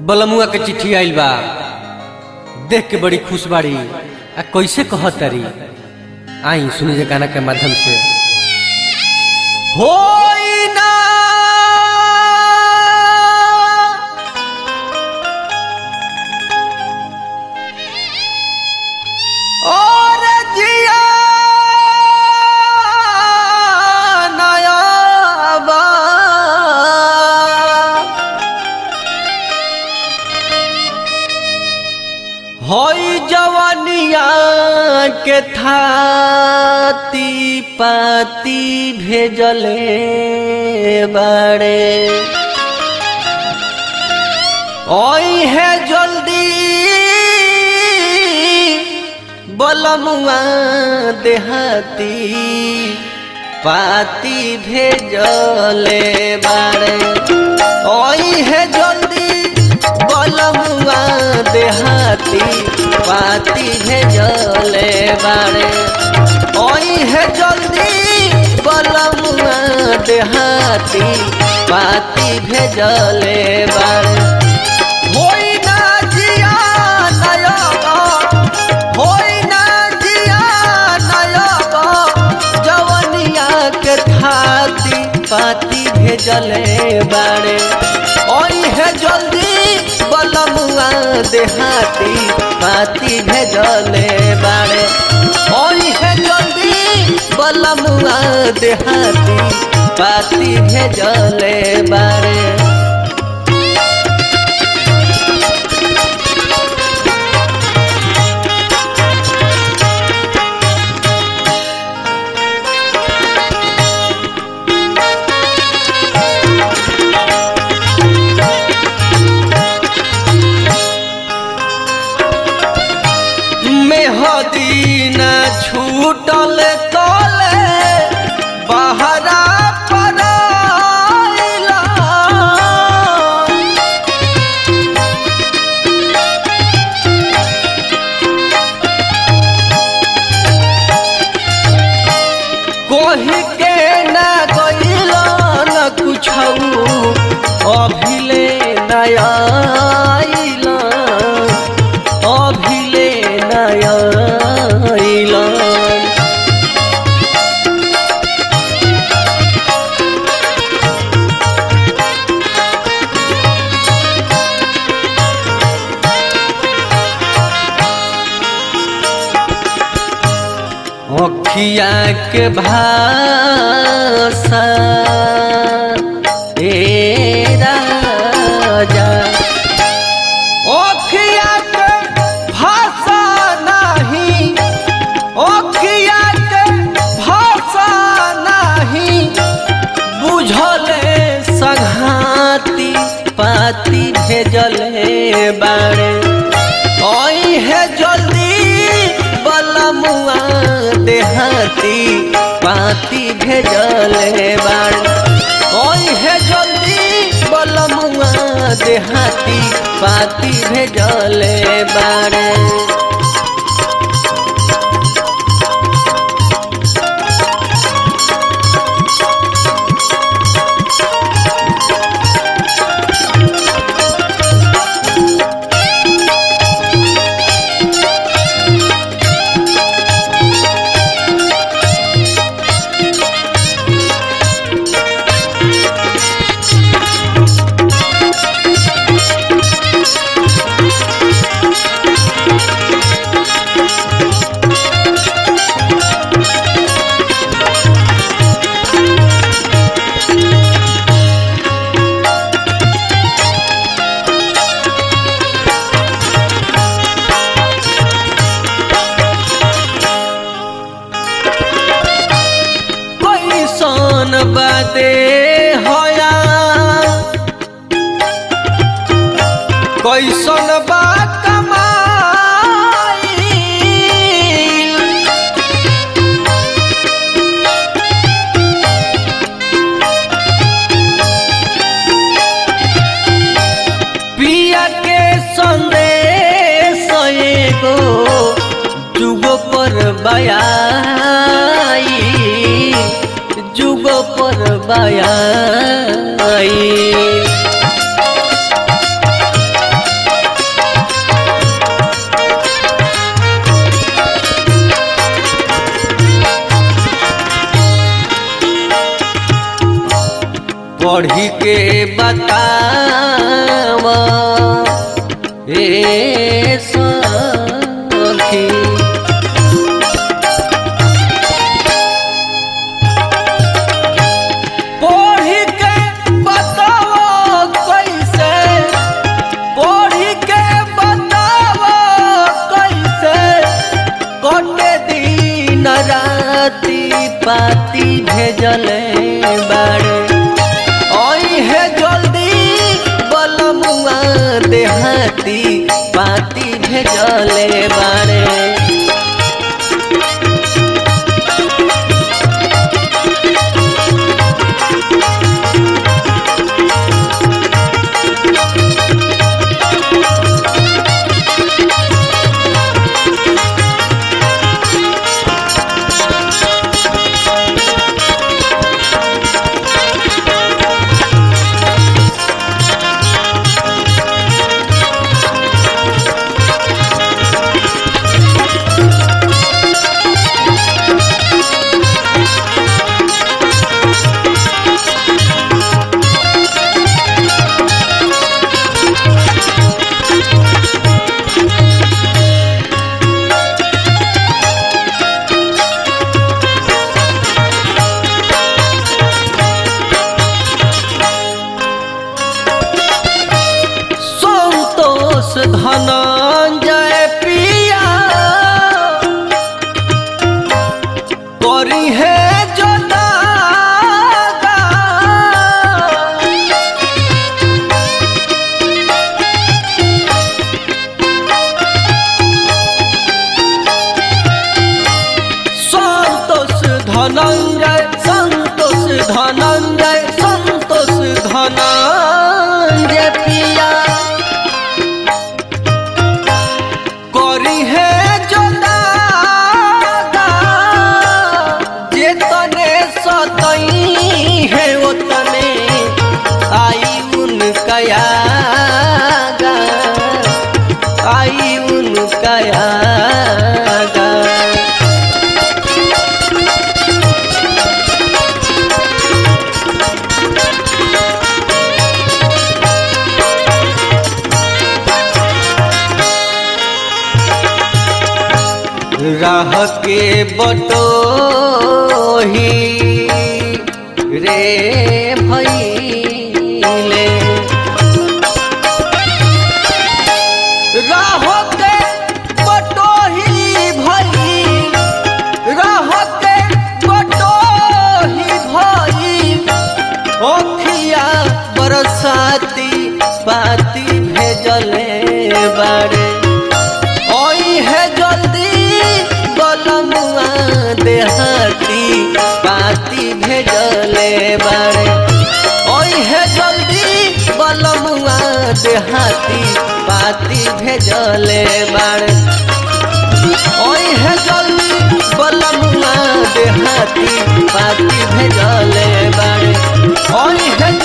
बलमुआ के चिट्ठी आइल बा देख के बड़ी खुश बाड़ी आ कैसे कहत तारी आई सुनी जे गाना के माध्यम से होई ना और जिया नया बा होई जवानिया के थाती पाती भेजले बाड़े ओई है जल्दी बलमुआ देहाती पाती भेजले बाड़े ओई है जल्दी बलमुआ देहाती पाती भेजले बाड़े ओई है जल्दी बलमुआ देहाती पाती भेजले बाड़े होई ना जिया नयगा होई ना जिया नयगा जवनिया के थाती पाती भेजले बाड़े ओई है जल्दी बलमुआ देहाती पाती भेजले बाड़े ओई है जल्दी बलमुआ देहाती पाती भेजले बाड़े मेहदीन छूटल तले बहरा पड़ाइला कोही के न गइल न कुछौ अभिले नया अभिले नया अखिया के भाषा ए राजा अखिया के भाषा नहीं अखिया के भाषा नहीं बुझले संघाती पाती भेजले बाड़े ओई है जल्दी बलमुआ देहाती पाती भेजले बाड़े ओई है जल्दी बलमुआ देहाती पाती भेजले बाड़े कैसन बादे होया कैसन बा कमाई पिया के संदेश एगो जुगो पर बयाई जुगो पर बयाई पढ़ी के बताव ए सखी पढ़ी के बताओ कैसे पढ़ी के बताओ कैसे कटे दिन राती पाती भेजले बाड़े ओई है जल्दी बलमुआ देहाती पाती भेजले बाड़े संतोष धनंजय पिया करी है जो दागा संतोष धनंजय संतोष धनंजय संतोष धनंजय पिया करी है जो दादा जे तने सतई है वो तने आई उनका यागा आई उनका यागा राह के बटोही रे भैले राह के बटोही भई राह के बटोही भई ओखिया बरसाती पाती भेजले बाड़े ओई है जल्दी बलमुआ देहाती पाती भेजले बाड़े ओई है जल्दी बलमुआ देहाती पाती भेजले बाड़े ओई है जल्दी बलमुआ देहाती पाती भेजले बाड़े ओई है